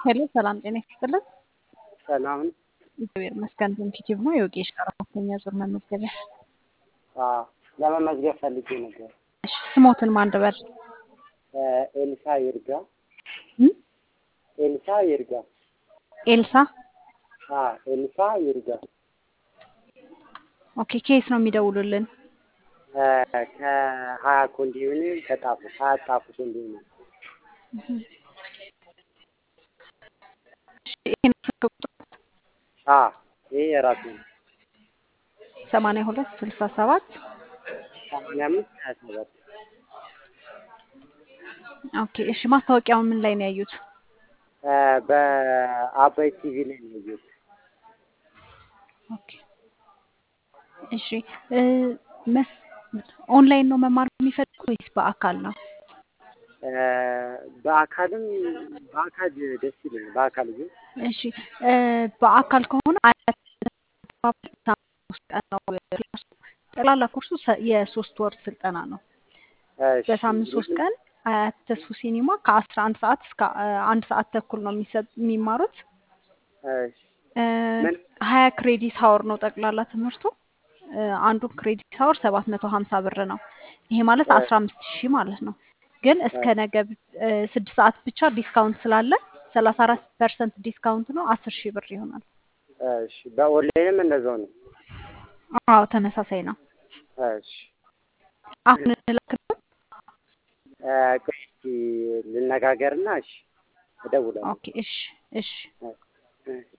ሄሎ ሰላም ጤና ይስጥልን። ሰላም እግዚአብሔር ይመስገን። ፖዚቲቭ ነው። የወጌሽ አራተኛ ዙር መመዝገቢያ። አዎ፣ ለመመዝገብ ፈልጌ ነበር። እሺ፣ ስሞትን ማን ልበል? ኤልሳ ይርጋ። እም? ኤልሳ ይርጋ። ኤልሳ። አዎ፣ ኤልሳ ይርጋ። ኦኬ፣ ኬስ ነው የሚደውሉልን? ከሀያ ኮንዶሚኒየም ከጣፉ ሀያ ጣፉ ኮንዶሚኒየም። እሺ፣ ይሄን ስልክ ቁጥር አዎ፣ ይሄ የራሱ ነው። ሰማንያ ሁለት ስልሳ ሰባት ሰማንያ አምስት ሀያ ሰባት ኦኬ። እሺ፣ ማስታወቂያው ምን ላይ ነው ያዩት? በአባይ ቲቪ ላይ ነው ያየሁት። ኦኬ። እሺ እ መስ ኦንላይን ነው መማር የሚፈልጉት ወይስ በአካል ነው? በአካልም በአካል ደስ ይለኛል። በአካል ግን እሺ እ በአካል ከሆነ አያት ሶስት ቀን ነው ክላሱ። ጠቅላላ ኮርሱ ሰ- የሶስት ወር ስልጠና ነው። እሺ፣ በሳምንት ሶስት ቀን አያት ተስፉ ሲኒማ ከአስራ አንድ ሰዓት እስከ እ አንድ ሰዓት ተኩል ነው የሚሰጥ የሚማሩት። እሺ፣ እ ምን ሀያ ክሬዲት ሀወር ነው ጠቅላላ ትምህርቱ። እ አንዱ ክሬዲት ሀወር ሰባት መቶ ሀምሳ ብር ነው። ይሄ ማለት አስራ አምስት ሺህ ማለት ነው። ግን እስከ ነገ ብ- እ ስድስት ሰዓት ብቻ ዲስካውንት ስላለ ሰላሳ አራት ፐርሰንት ዲስካውንት ነው አስር ሺህ ብር ይሆናል። እሺ፣ በኦንላይንም እንደዛው ነው። አዎ ተመሳሳይ ነው። እሺ፣ አሁን እንላክልን። ቆይ እስኪ ልነጋገርና እሺ፣ እደውላለሁ። ኦኬ እሺ እሺ እሺ